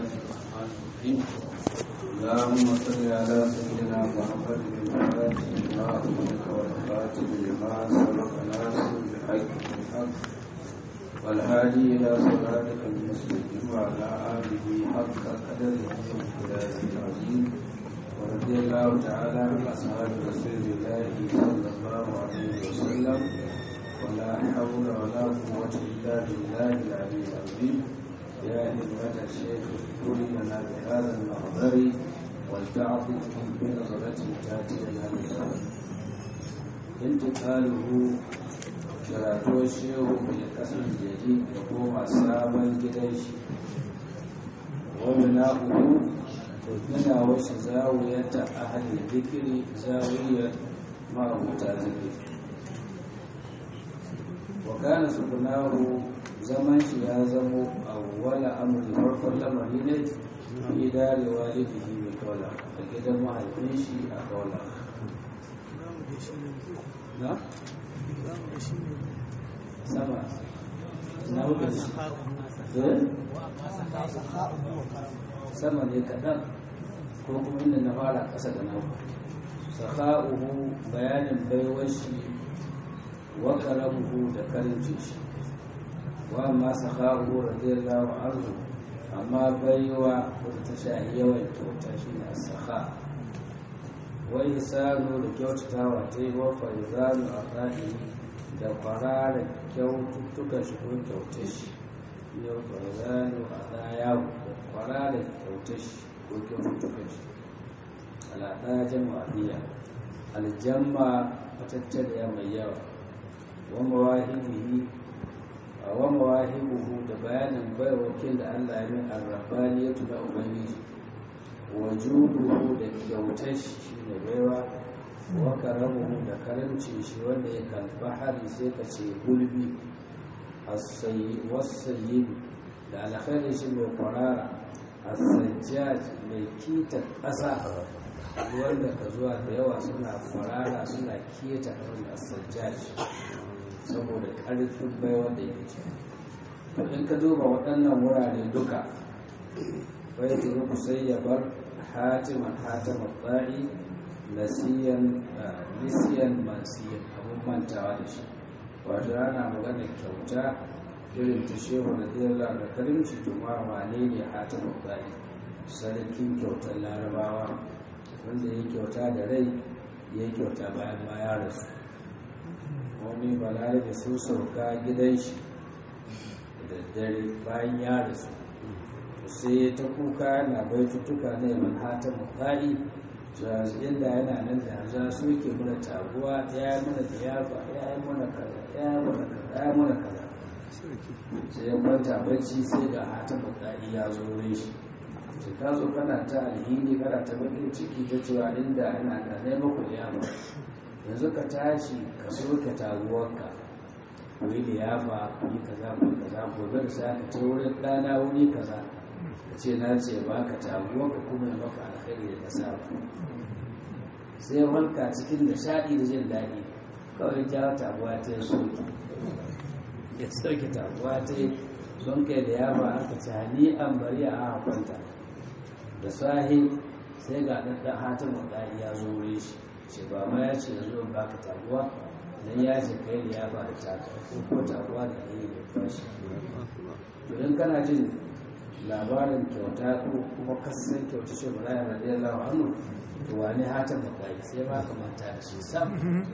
الرحمن الرحيم اللهم صل على سيدنا محمد الفاتح لما أغلق والخاتم لما سبق ناصر بالحق بالحق والهادي إلى صراطك المستقيم وعلى آله حق قدره وامتداده العظيم ورضي الله تعالى عن أصحاب رسول الله صلى الله عليه وسلم ولا حول ولا قوة إلا بالله العلي العظيم يا همة الشيخ اذكر لنا بهذا المحضر ولتعطف بنظرة تأتي لنا بالخير انتقاله karatuwar shehu mai kasar jeji da koma sabon gidan shi wani na uku to gina wasu zawiyata a halin zikiri zawiyar ma'abuta zikiri wa kana sukunahu zaman shi ya zamo a wala amuri farkon lamari ne fi darewa lifihi mai kaula a gidan mahaifin shi a kaula na? sama na wuce shi sama ne kaɗan ko kuma inda na fara ƙasa da nawa saka'uhu bayanin baiwar shi wa karamuhu da karinci shi wa amma saka'uhu radiyallahu anhu amma baiwa wadda ta shahi yawan kyauta shi ne saka wa isanu da kyautatawa ta yi wa faizanu a ƙa'ini da kwararar kyaututtukan shi ko kyautar shi yau farzanu a ɗaya da kwararar kyautar shi ko kyaututtukan shi alaɗa jama'iyya aljamma matattaliya mai yawa wa mawahibihi a wa mawahibuhu da bayanin bai wakil da Allah ya min arrabani ya tuna ubangiji wa juduhu da kyautar shi shine baiwa wa karamuhu da karamci shi wanda ya kalba hari sai ka ce gulbi wasayi da alkhairi shi mai kwarara asajjaj mai kita ƙasa wanda ka zuwa da yawa suna kwarara suna keta wanda asajjaj saboda ƙarfin bai wanda ya ce in ka duba waɗannan wurare duka bai turu sai ya bar hatiman hatiman ba'i nasiyan nisiyan mansiyan abun mantawa da shi wato ana magana kyauta irin ta shehu na diyarla da karimci tuma wane ne hata mutane sarkin kyautar larabawa wanda ya kyauta da rai ya kyauta bayan ma ya rasu wani balare da sun sauka gidan shi da daddare bayan ya rasu sai ta kuka na baitutuka na yaman hata mutane inda yana nan da za su ke mana taguwa ya yi mana liyafa ya yi mana kaza ya yi mana kaza ya yi mana kaza sai ya kwanta bacci sai ga hatan bukari ya zo wurin shi sai ka zo kana ta alhini kana ta bakin ciki ta cewa inda yana da nai maku liyafa yanzu ka tashi ka soke taguwarka ku yi liyafa ku yi kaza ku yi kaza gobe da sai ka ce wurin ɗana wuri kaza ka ce na ce ba ka taguwarka kuma ya maka alkhairi da ka saba sai wanka cikin nishaɗi da jin daɗi kawai ja tabuwa ta yi soke ya sauke tabuwa ta yi sun kai da yaba aka ci hani an bari a hakwanta da sahi sai ga ɗaɗɗan hatin waɗari ya zo wuri shi ce ba ma ya ce zo ba ka tabuwa don ya ce kai da yaba da taka ko tabuwa da ne da fashi to in kana jin labarin kyauta ko kuma kasan kyauta shi ba ya radiyallahu anhu to wani hatan bukari sai ba ka manta da shi sam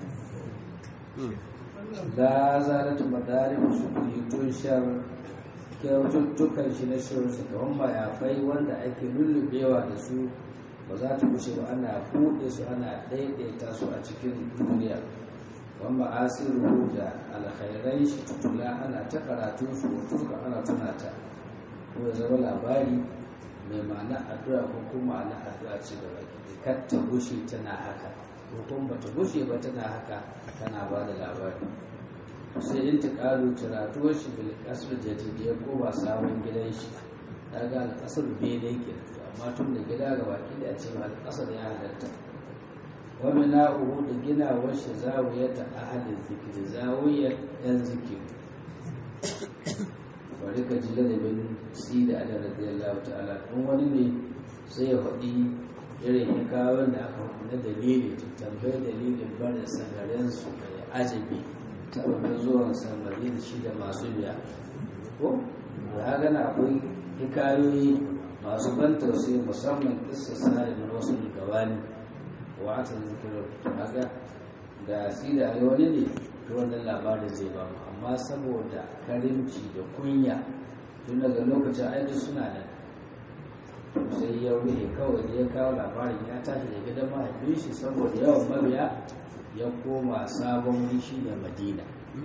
la zalatu madari su yi tushar kyaututtukan shi na shirin su kaman mayafai wanda ake lullubewa da su ba za ta kushe ba ana buɗe su ana ɗaiɗaita su a cikin duniya wanda asiru da alkhairai shi tutula ana ta karatu su tuka ana tunata ko ya zama labari mai ma'ana addu'a ko kuma ma'ana addu'a ce da baki kar ta gushe tana haka ko kuma bata gushe ba tana haka tana ba da labari sai in ta karu tiratuwar shi bil kasar jadidi ya koma sabon gidan shi ta ga alƙasar bene ke amma tun da gida ga baki da ce ba alƙasar ya halatta wani na'uhu da gina washe zawiyar ta ahalin zikiri zawiyar yan zikiri bari ka ji ladabin si da ala radiyallahu ta'ala in wani ne sai ya faɗi irin hikawar da aka na dalili tambayar dalilin barin sangaren su mai ajabi saboda zuwan samari da shi da masu biya ko da gana akwai hikayoyi masu ban tausayi musamman kissa sare na wasu gabani wa aka zikirar haka da si da wani ne to wannan labarin zai ba mu amma saboda karimci da kunya tun daga lokacin aiki suna nan sai ya ruhe kawai da ya kawo labarin ya tashi da gidan mahaifin shi saboda yawan mabiya ya koma sabon rishi da madina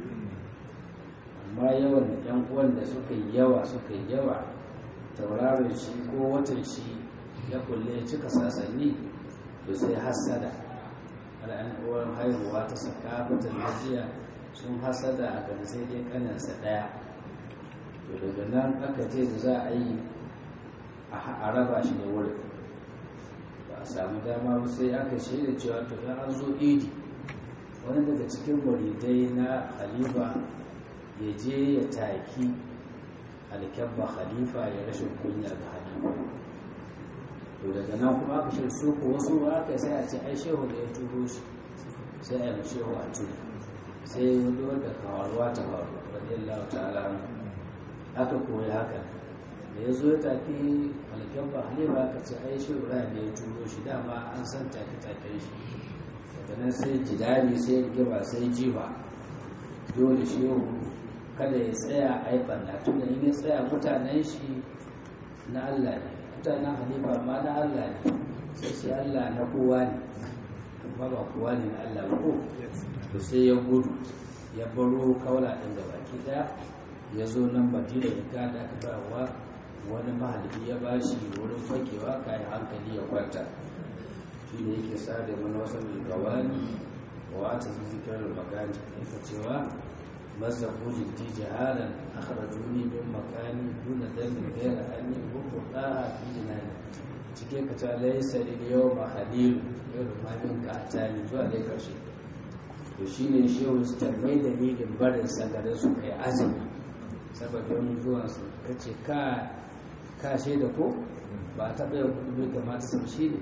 amma yawan yan uwan da suka yi yawa suka yi yawa tauraron shi ko watan shi ya kulle ya cika sasanni to sai hasada al'an uwan haihuwa ta sakafatar majiya sun hasada a kan sai dai kanansa ɗaya to daga nan aka ce da za a yi a raba shi da wurin ba a samu dama ba sai aka shaida cewa to ya an zo idi wani daga cikin muridai na khalifa ya je ya taki alkyabba khalifa ya rashin kunya ga halifa to daga nan kuma aka shi su ko wasu aka sai a ce ai shehu da ya turo shi sai a yi shehu a turi sai wani wanda kawarwa ta faru radiyallahu ta'ala aka koyi haka da ya zo ya tafi alkyabba halifa aka ce ai shehu da ya turo shi dama an san take taken shi daga nan sai jidari sai rigima sai jiba dole shehu kada ya tsaya a yi ɓanna tunda in ya tsaya mutanen shi na Allah ne mutanen halifa ma na Allah ne sai sai Allah na kowa ne amma ba kowa ne na Allah ba ko to sai ya gudu ya baro kaula ɗin da baki ɗaya ya zo nan madina ya gada aka bawa wani mahalibi ya bashi wurin fakewa kayan hankali ya kwanta shi ne yake sa da mana wasu gawani wa ta zikirar magani yake cewa مزقوا جدي جهالا أخرجوني من مكاني دون ذنب غير أني وقعها في جناني cike ka ta laisa lil yawma halil yau ma min ka atani zuwa dai karshe to shine shehu su tambayi da dalilin barin sagarin su kai azumi sababin zuwan su kace ka ka shaida ko ba ta bai kudu bai kamata sam shi ne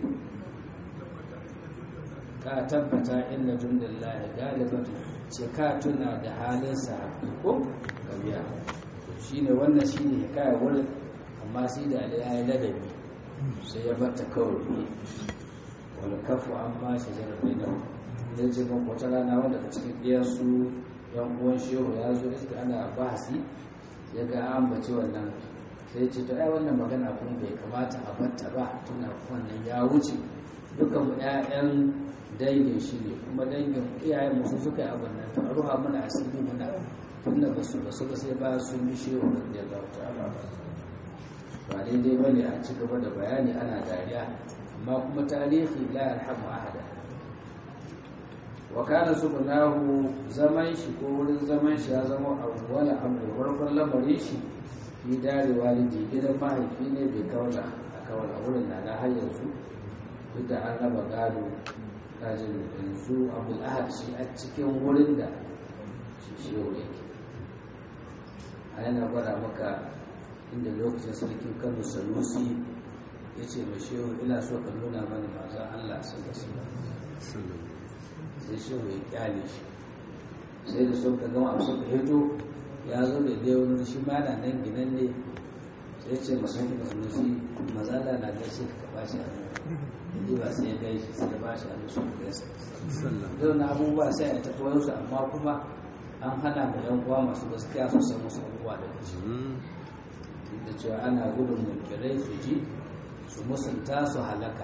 ka tabbata inna jundallahi galibatu ce ka tuna da halin sahabi ko gabiya shi ne wannan shi ne ya kaya wurin amma sai da ya yi ladabi sai ya bata kawai ne wani kafu an ma shi zarafi na zai ce ban kwata rana wanda ka cikin ɗiyarsu yan uwan shehu ya zo iska ana bahasi ya ga an bace wannan sai ce to ai wannan magana kuma bai kamata a batta ba tuna wannan ya wuce dukan mu 'ya'yan dangin shi ne kuma dangin iyayen musu suka yi abin nan to a ruha mana asiri muna tunda ba su ba su sai ba sun bi shehu da ya zauta ba ba daidai ba ne a ci gaba da bayani ana dariya amma kuma tarihi la yarhamu ahada wa kana subhanahu zaman shi ko wurin zaman shi ya zama awwala amri farkon lamarin shi fi dare walidi gidan mahaifi ne bai kaula a kawala wurin na na har yanzu duk da an raba gado kajin yanzu abul ahad shi a cikin wurin da shi shehu yake a yana gwada maka inda lokacin sarkin kano sanusi ya ce mai shehu ina so ka nuna mani mazan allah sun da su sai shehu ya kyale shi sai da sun ka gama suka hito ya zo da dai wani shi ma na nan ginan ne sai ce masu da sanusi mazala na gaishe ka ba shi hannu ba sai ya gaishe sai ya ba shi hannu sun gaisa yau na abubuwa sai a tafi wasu amma kuma an hana da yan uwa masu gaskiya su san musu abubuwa daga shi da cewa ana gudun munkirai su ji su musunta su halaka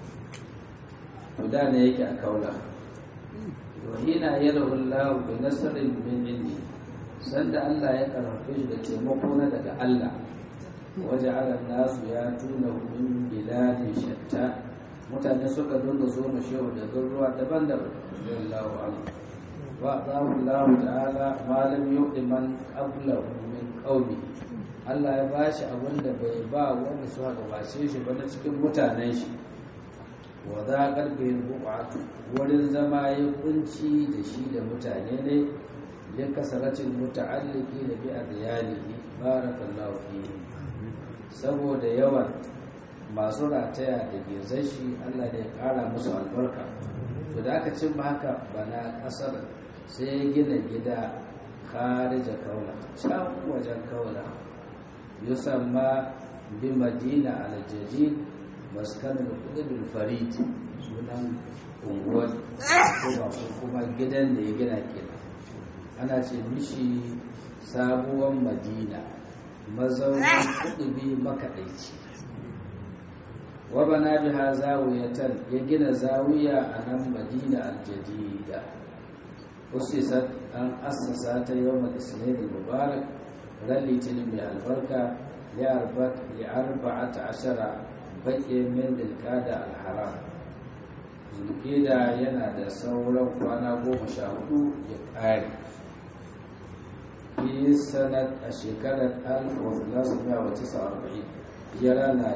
guda ne yake a kaula wahina ya rahullahu bi nasarin min indi sanda Allah ya karfafe shi da taimako na daga Allah waje ala nasu ya tuna min biladin shatta mutane suka dinga zo mu shehu da garuruwa daban-daban sallallahu alaihi wa Allah ta'ala ma lam yu'ti man qablahu min qaumi Allah ya bashi abin da bai ba wanda suka gabace shi ba na cikin mutanen shi wa za karfe buƙatu wurin zama ya kunci da shi da mutane ne ya kasaratin muta'alliki da bi adiyalihi barakallahu fihi saboda yawan masu rataya da gezashi Allah da ya kara musu albarka to da aka cimma haka bana kasar sai ya gina gida kharija kaula can wajen kaula yusamma bi madina al-jadid maskanul qudul farid sunan unguwar kuma kuma gidan da ya gina kenan ana ce mishi sabuwar madina mazaunin kudubi makaɗaici wabana biha zawiyatan ya gina zawiya a nan madina aljadida usisat an assasa ta yawon isnadi mubarak ran litinin mai albarka ya arba'ata ashara baƙin min dilkada alharam zulkida yana da sauran kwana goma sha hudu ya ƙare fi sanat a shekarar 1949 hijira na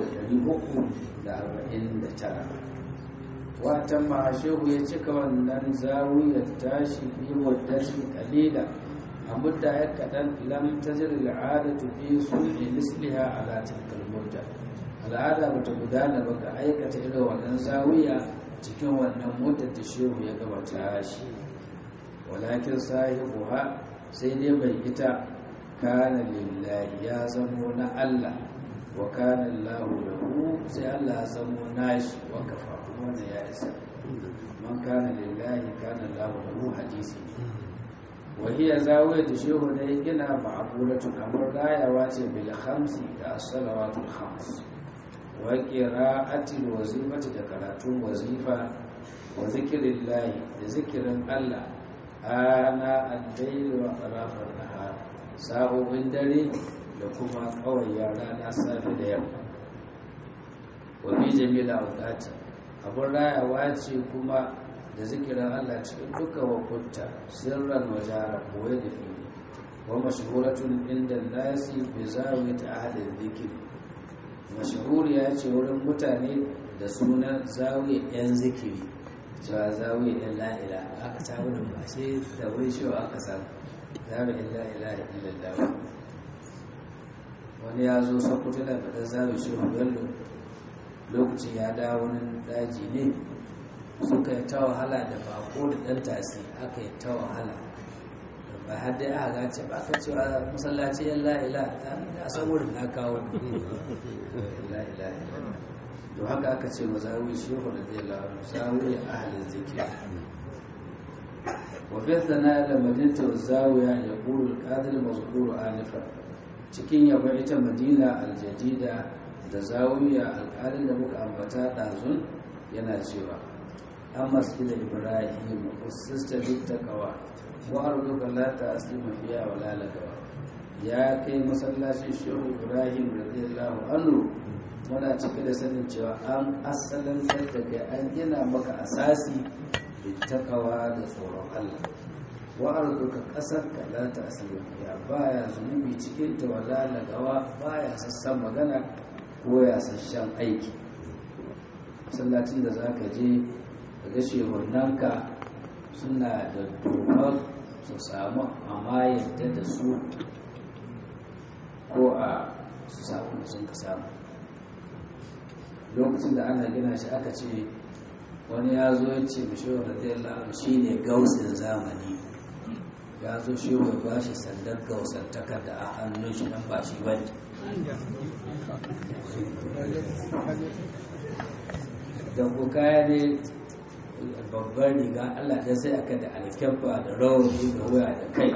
349 watan mahashehu ya cika wannan zawiyar tashi fi waddatin kalila a mudda ya kaɗan lam tajir al'adatu fi sulhi misliha ala tilkal mudda al'ada bata gudana ba ga aikata irin wannan zawiya cikin wannan muddar da shehu ya gaba tashi walakin sahibuha sai dai bai ita kana lillahi ya zamo na Allah wa kana Allahu lahu sai Allah ya zamo nashi wa kafa wannan ya isa man kana lillahi kana Allahu lahu hadisi wa hiya zawiyatu shehu ne gina ma'bulatun amr rayawa ce bil khamsi da salawatul khams wa qira'atil wazifati da karatun wazifa wa zikrillahi da zikirin Allah ana addaili wa ƙarafar nahar sa'o'in dare da kuma kawai rana safe da yamma wa bi jamila aukati abin rayawa ce kuma da zikirin allah cikin duka wakunta sirran wajara koye da fili wa mashahuratun inda nasi bi zawi ta ahalin zikiri mashahuriya ce wurin mutane da sunan zawi yan zikiri cewa zawi ɗin la'ila aka samu da ba sai da wai shi aka samu zawi ɗin la'ila da illallah wani ya zo sakuta da fadar zawi shi bello lokacin ya dawo wani daji ne suka yi ta wahala da bako da ɗan tasi aka yi ta wahala ba har dai aka gace ba aka cewa masallaci yan la'ila ta san wurin na kawo la'ila to haka aka ce mazawi shehu da zai lawa zawi ahalin zikir wa fi thana da madinta zawiya ya qulu al-qadir mazkuru anifa cikin yaba ita madina al-jadida da zawiya al da muka ambata dazun yana cewa an masjid ibrahim usista bit taqwa wa arduka la ta'sima fiha wa la lagawa ya kai masallacin shehu ibrahim radiyallahu anhu muna cike da sanin cewa an asalin da kai an gina maka asasi da takawa da tsoron Allah wa arzuka kasar ka la ta asiri ya baya zunubi cikin ta wala lagawa baya sassan magana ko ya sassan aiki masallacin da zaka je daga shehunanka suna da dokar su samu amma yadda da su ko a su samu da sun ka samu lokacin da ana gina shi aka ce wani ya zo ya ce bishiyar radiyallahu shi ne gausin zamani ya zo shi wai ba shi sandar gausantakar da a hannun shi nan ba shi ba ne da ku kaya ne babbar riga allah ta sai aka da alkyabba da rawani da wuya da kai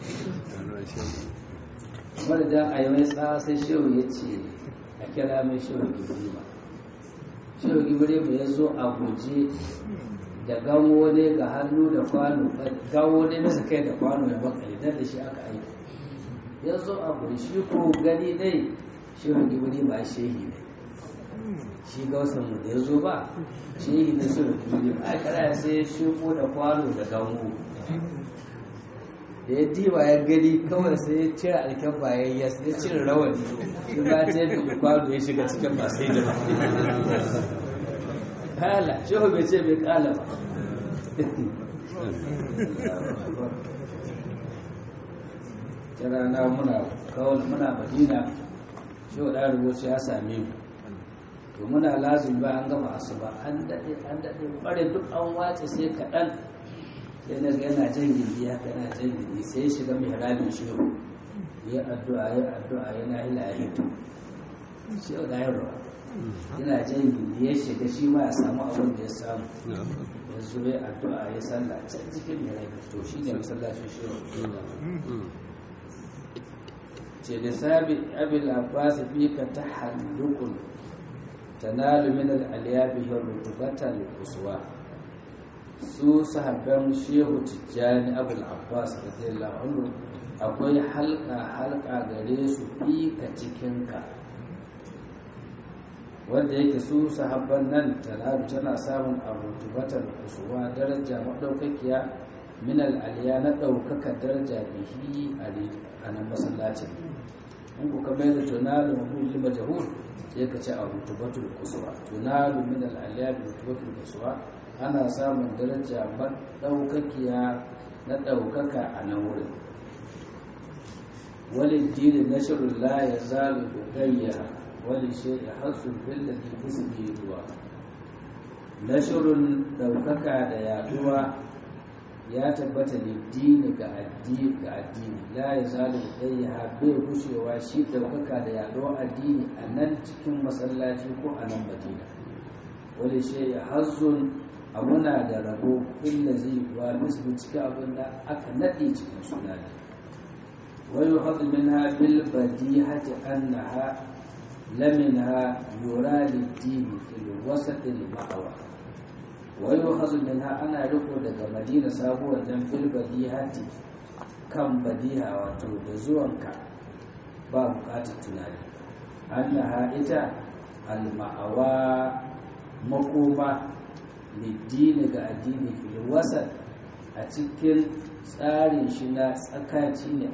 wadda da a yi mai tsawa sai shehu ya ce a kira mai shehu gibrima shehu gibrima ya zo a guje da gawo ne ga hannu da kwano gawo ne bisa kai da kwano ya bakali dan da shi aka aiki ya zo a guje shi ko gani dai shehu gibrima shehi ne shi gausan mu da ya zo ba shehi ne shehu gibrima a kara sai ya shuko da kwano da gawo da ya diba ya gani kawai sai ya cire alkan bayan ya ya cire rawani shi ba ta yi kwano ya shiga cikin masu yi da kala shehu bai ce bai kala ba ta rana muna kawai muna madina shi wa ɗan rubutu ya same mu to muna lazim ba an gama asuba an daɗe an daɗe ɓare duk an wace sai kaɗan sai na ga yana jan gindi haka yana jan gindi sai ya shiga mihrabin shehu ya addu'a ya addu'a yana ila ya hito shehu da yarwa yana jan gindi ya shiga shi ma ya samu abin da ya samu ya zo ya addu'a ya sallah can cikin mihrabin to shi ne masallacin shehu ce da sabi abin abbas fi ka ta hallukun tanalu min al-aliyabi rutubatan uswa su sahabban shehu tijjani abul abbas radiyallahu anhu akwai halka halka gare su fi ka cikin ka wanda yake su sahabban nan tanalu tana samun rutubatan uswa daraja madaukakiya min al-aliya na daukaka daraja bihi a nan masallacin in ku kamar da tunalu mahulli majahul sai ka ce a rutubatul kusuwa tunalu min al-aliyat rutubatul kusuwa ana samun daraja madaukakiya na daukaka a nan wurin wali dini nashrul la yazalu gayyara wali shay'i hasu bil ladhi kusbi ruwa nashrun daukaka da yaduwa ya tabbata ne dini ga addini ga addini la ya zalu dayya bai gushewa shi daukaka da yaɗuwar addini a nan cikin masallaci ko a nan madina wani shi ya hazzun abuna da rabo illa zai wa mislu cikin abin da aka naɗe cikin suna ne wani hazu minha bil badihati annaha laminha yura lid-dini fil wasat al-ma'awa wai hazu minha ana riko daga madina sabuwar dan fil badihati kan badiha wato da zuwanka ba bukatar tunani annaha ita alma'awa makoma liddini ga addini fil wasat a cikin tsarin shi na tsakaci ne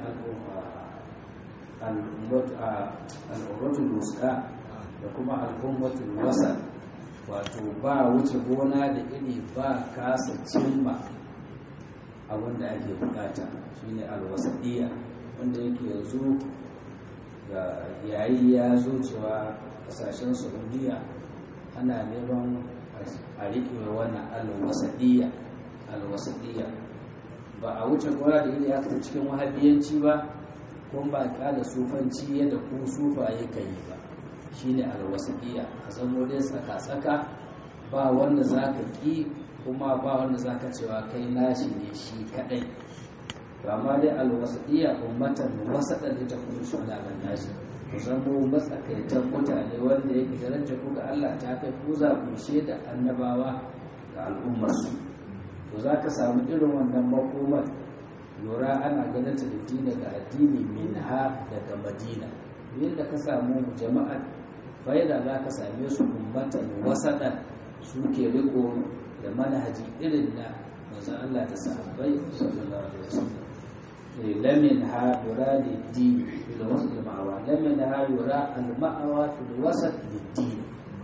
al'ummatul wuska da kuma al'ummatul wasat wato ba wuce gona da iri ba kasa cimma abin da ake bukata shine alwasadiyya wanda yake yanzu ga yayi ya zo cewa kasashen saudiya ana neman a riƙe wannan alwasadiyya alwasadiyya ba a wuce gona da iri haka cikin wahabiyanci ba kuma ba kada sufanci yadda ku sufaye ka yi ba shine alwasiliya ka zamo dai tsaka-tsaka ba wanda za ka ƙi kuma ba wanda za ka cewa kai nashi ne shi kaɗai ba ma dai alwasiliya ummatan wasaɗa da ta kuma shi wani nashi ku zamo matsakaitan mutane wanda yake darajar ku ga Allah ta kai ku za ku da annabawa ga al'ummarsu to za ka samu irin wannan makomar lura ana ganin ta da daga addini min ha daga madina yadda ka samu jama'a faida za ka same su ummatan wasaɗan suke riko da manhaji irin na manzon Allah da sahabbai sallallahu alaihi wasallam lamin ha yura da din fil wasl ma'awa lamin ha yura al ma'awa fil wasat lid din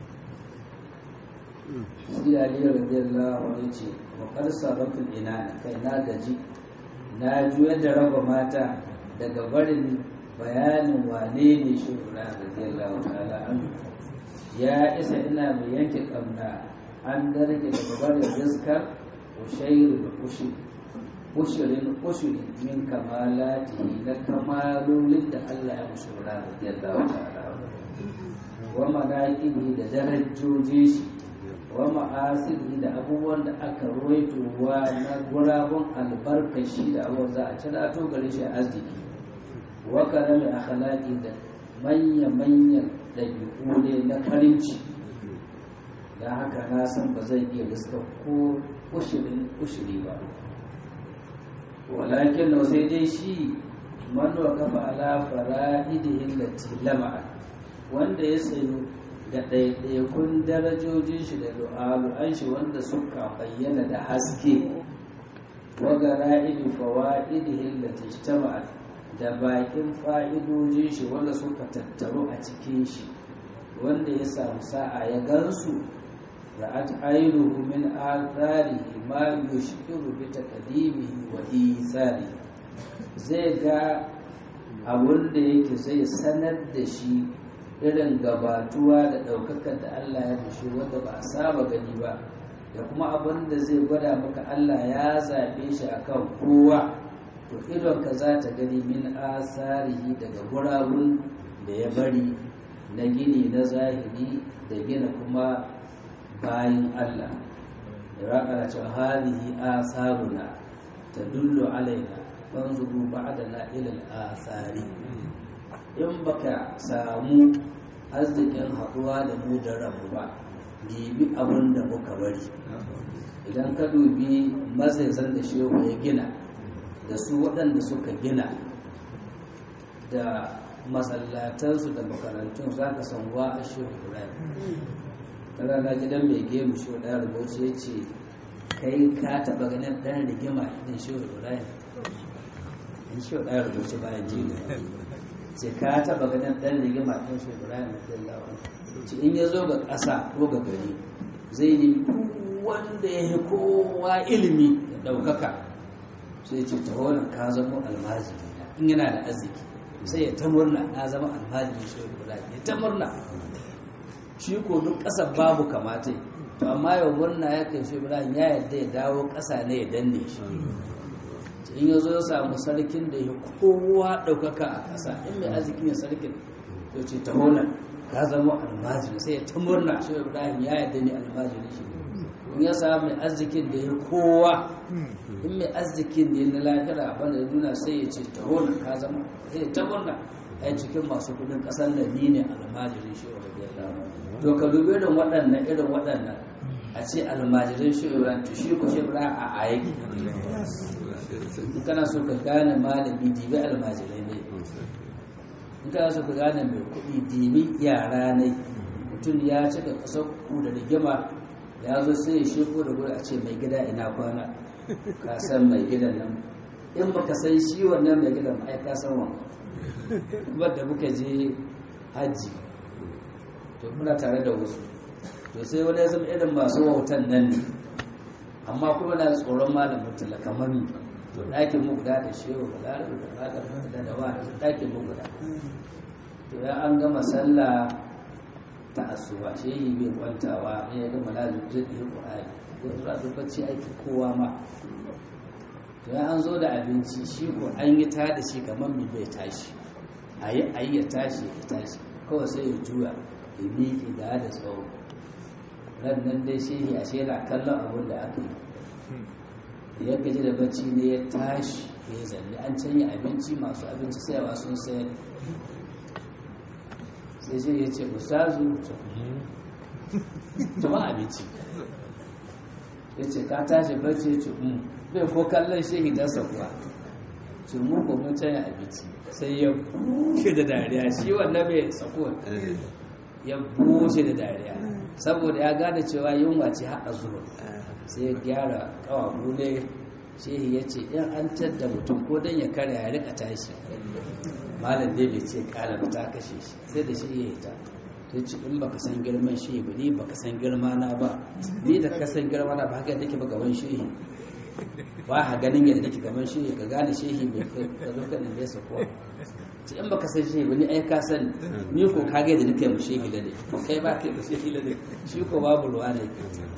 sai Ali radiyallahu anhu ce wa qad sabatul ina kai na gaji na juyar da raba mata daga barin bayanin wane ne shugura radiyallahu ta'ala an ya isa ina mai yanke kamna an darge daga barin rizkar ushairu da ushi ushirin ushiri min kamalati na kamalolin da Allah ya mushura radiyallahu ta'ala wa manaqibi da darajoji shi wa ma'asiri da abubuwan da aka ruwaitowa na gurabun albarkashi da abubuwan za a cira to gare shi arziki wa karami akhlaqi da manya-manyan ɗabi'u ne na karimci da haka na san ba zai iya riska ko ushirin ushiri ba walakin na sai dai shi man wa kafa ala fara'idihin lati lama'a wanda ya tsayo da ɗaiɗaikun darajojin shi da du'alu'an shi wanda suka bayyana da haske wa gara'idi fawa'idihin lati ijtama'at da bakin fa'idojin shi wanda suka tattaru a cikin shi wanda ya samu sa'a ya gansu ra'at ainihu min atharihi ma yushiru bi taqdimihi wa ithari zai ga abun da yake zai sanar da shi irin gabatuwa da ɗaukakar da Allah ya fushi wanda ba a saba gani ba da kuma abin da zai gwada maka Allah ya zaɓe shi akan kowa to idonka za ta gani min asarihi daga gurabun da ya bari na gini na zahiri da gina kuma bayan Allah da raƙara cewa halihi asaruna ta dullo alaina fanzuru ba'adana ilal asari in baka samu arzikin haɗuwa da mu da rabu ba dibi abin da muka bari idan ka dubi mazaizan da shehu ya gina da su waɗanda suka gina da masallatansu da makarantun za ka san wa a shehu ibrahim kaga na gidan mai gemu shehu ɗaya rubuci ya ce kai ka taɓa ganin ɗan rigima idan shehu ibrahim in shehu ɗaya rubuci bayan jini sai ka taɓa ganin ɗan rigima ɗin shehu ibrahim da ce in ya zo ga ƙasa ko ga gari zai ne wanda ya yi kowa ilimi da ɗaukaka sai ce ta horon ka zama almajiri in yana da arziki sai ya ta murna na zama almajiri shi ibrahim ya ta murna shi ko duk ƙasar babu kamata to amma yau murna ya kai shi ibrahim ya yadda ya dawo ƙasa ne ya danne shi in ya zo ya samu sarkin da ya kowa ɗaukaka a ƙasa in mai arziki ne sarkin to ce ta horon ka zama almajiri sai ya ta murna shi ibrahim ya yadda ne almajiri shi in ya samu mai arzikin da ya kowa in mai arzikin ne na lafiya wanda duna sai ya ce ta hona ka zama sai ta murna ai cikin masu kudin kasar da ni ne almajirin shi wa rabiyar to ka dubi irin waɗannan irin waɗannan a ce almajirin shi wa to shi ko shi bra a aiki in kana so ka gane malami dibi almajirai ne in kana so ka gane mai kuɗi dibi yara ne mutum ya cika ƙasar ku da rigima ya zo sai ya sheko da gudu a ce mai gida ina kwana ka san mai gidan nan in baka san shi wannan mai gidan ai ka san wannan kuma da muka je hajji to muna tare da wasu to sai wani ya zama irin masu wautan nan ne amma kuma na tsoron malamin tala kamar ni to ɗakin mu guda da shehu guda da guda da da wa ɗakin mu guda to ya an gama sallah ta asuba shi yi bai kwantawa ya ga malazin zai ɗaya ƙwa'ari ko zuwa duk bacci aiki kowa ma to ya an zo da abinci shi ko an yi ta da shi kamar mai bai tashi a yi a yi ya tashi ya tashi kawai sai ya juya ya miƙe da da tsawo ran nan dai shi a shi yana kallon abin da aka yi ya gaji da bacci ne ya tashi ya zanne an canya abinci masu abinci sayawa sun sayar sai shi ya ce ustazu tuma abinci ya ce ka tashi bacci ya ce bai ko kallon shehi dasa kuwa ce mu ko mun canya abinci sai ya bushe da dariya shi wannan mai tsako ya bushe da dariya saboda ya gane cewa yunwa ce har a zuwa sai ya gyara kawabu ne shehi ya ce in an tadda mutum ko don ya karya ya rika tashi malam dai bai ce kala ta kashe shi sai da shi ya yi ta ta ce in baka san girman shi ba ni baka san girma na ba ni da ka san girma na ba haka yadda ke ba gaban shehi ba ha ganin yadda nake gaban shehi ka gane shehi bai ka zo kan da yasa kuwa ce in baka san shehi ba ni ai ka san ni ko ka ga yadda nake mu shehi da ne kai ba kai mu shehi da ne shi ko babu ruwa ne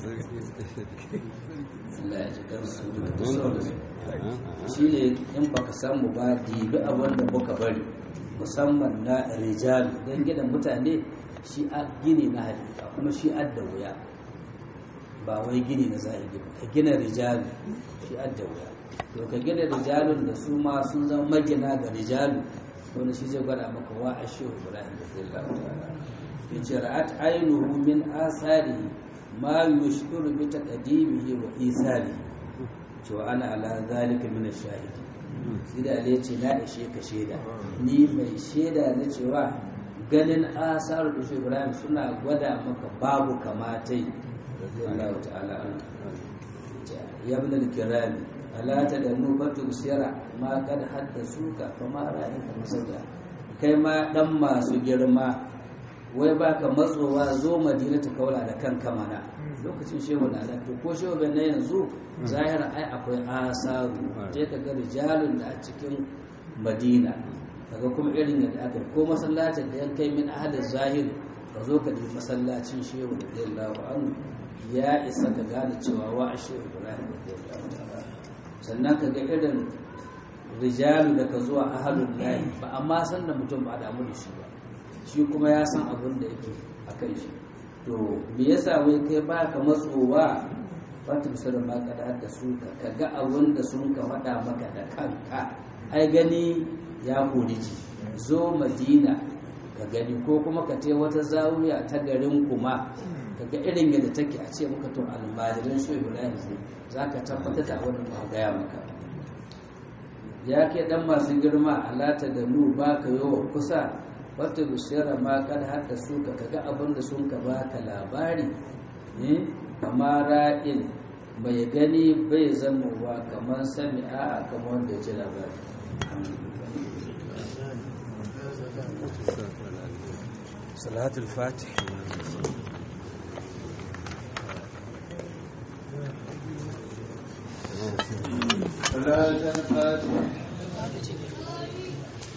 Allah ya ji kansu da sauransu shi ne in baka samu ba dibi abin da muka bari musamman na rijal don gidan mutane shi a gini na hakika kuma shi adda wuya ba wai gini na zahiri ba ka gina rijalu shi adda wuya to ka gina rijalun da su ma sun zama magina ga rijalu wani shi zai gwada maka wa a shi ibrahim da zai ta'ala ya ce ra'at ainihu min asarihi ma yushkuru bi taqdimihi wa isarihi cewa ana ala zalika min ash-shahidi sai da ya ce na ishe ka shaida ni mai shaida na cewa ganin asar da shi Ibrahim suna gwada maka babu kamatai Allah ta'ala an ya ibn al-kiram ala tadannu batu sira ma kad haddasuka fa ma ra'ayka masauda kai ma dan masu girma wai baka matsowa zo madina ta kaula da kan kamana lokacin shehu na da to ko shehu ben na yanzu zahira ai akwai asaru je ka ga rijalun da a cikin madina kaga kuma irin yadda aka ko masallacin da yan kai min ahalin zahir ka zo ka ji masallacin shehu da radiyallahu anhu ya isa ka gane cewa wa a shehu ibrahim radiyallahu ta'ala sannan ka ga irin rijalu da ka zuwa ahalun layi ba amma san da mutum ba damu da shi ba shi kuma ya san abin da yake a kai shi to me yasa wai kai ba ka matsowa wata misalin ma ka da su ka ga abin da sun ka faɗa maka da kanka ai gani ya kori ji zo madina ka gani ko kuma ka te wata zawiya ta garin kuma ka ga irin yadda take a ce maka to almajirin shi ibrahim za ka tabbatar da abin da gaya maka ya ke dan masu girma alata da nu ba ka yawa kusa wata bishiyar ma kan hada su ka kaga abin da sun ka baka labari ne kama ra'in bai gani bai zama wa kamar sami a kamar wanda ji labari صلاة الفاتح صلاة الفاتح